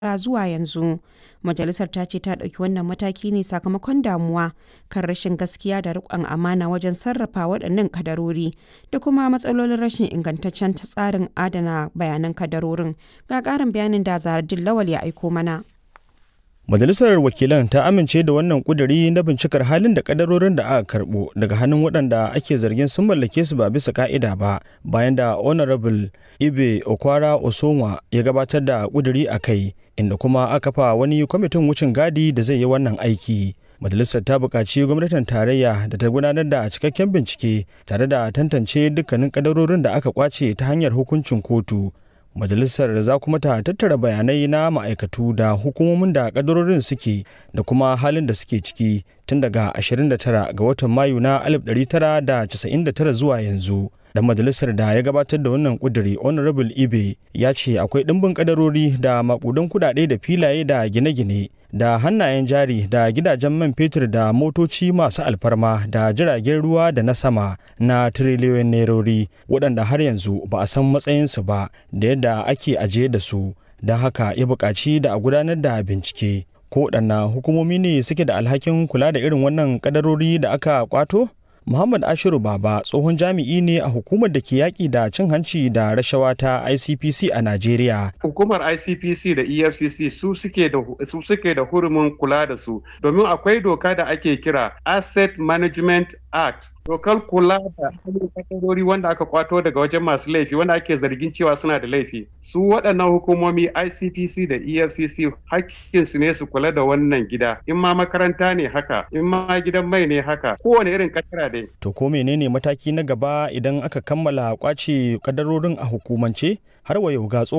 zuwa yanzu. Majalisar ta ce ta ɗauki wannan mataki ne sakamakon damuwa kan rashin gaskiya da riƙon amana wajen sarrafa waɗannan kadarori da kuma matsalolin rashin ingantaccen tsarin adana bayanan kadarorin. Ga ƙarin bayanin da Zaharaddin Lawal ya aiko mana. Majalisar Wakilan ta amince da wannan kuduri na bincikar halin da kadarorin da aka karbo daga hannun waɗanda ake zargin sun mallake su ba bisa ka'ida ba bayan da Honorable Ibe Okwara Osonwa ya gabatar da kuduri a kai inda kuma aka fa wani kwamitin wucin gadi da zai yi wannan aiki. Majalisar ta buƙaci gwamnatin tarayya da ta gudanar da cikakken bincike tare da tantance dukkanin kadarorin da aka kwace ta hanyar hukuncin kotu majalisar za kuma ta tattara bayanai na ma'aikatu da hukumomin da kadarorin suke da kuma halin da suke ciki tun daga 29 ga watan mayu na 1999 zuwa yanzu dan majalisar da ya gabatar da wannan kuduri honorable ibe ya ce akwai ɗimbin kadarori da makudan kudade da filaye da gine-gine da hannayen jari da gidajen man fetur da motoci masu alfarma da jiragen ruwa da na sama na tiriliyoyin nerori waɗanda har yanzu ba a san matsayinsu ba da yadda ake ajiye da su don haka ya buƙaci da a gudanar da bincike ko waɗanna hukumomi ne suke da alhakin kula da irin wannan kadarori da aka kwato Muhammad Ashiru Baba tsohon jami'i ne a hukumar da ke yaƙi da cin hanci da rashawa ta ICPC a Najeriya. Hukumar ICPC da EFCC su suke da su suke da hurumin kula da su domin akwai doka da ake kira Asset Management Act. Dokar kula da kadarori wanda aka kwato daga wajen masu laifi wanda ake zargin cewa suna da laifi. Su waɗannan hukumomi ICPC da EFCC hakkinsu ne su kula da wannan gida. In ma makaranta ne haka, in ma gidan mai ne haka, kowane irin kadara dai. To ko menene mataki na gaba idan aka kammala kwace kadarorin a hukumance har wa yau ga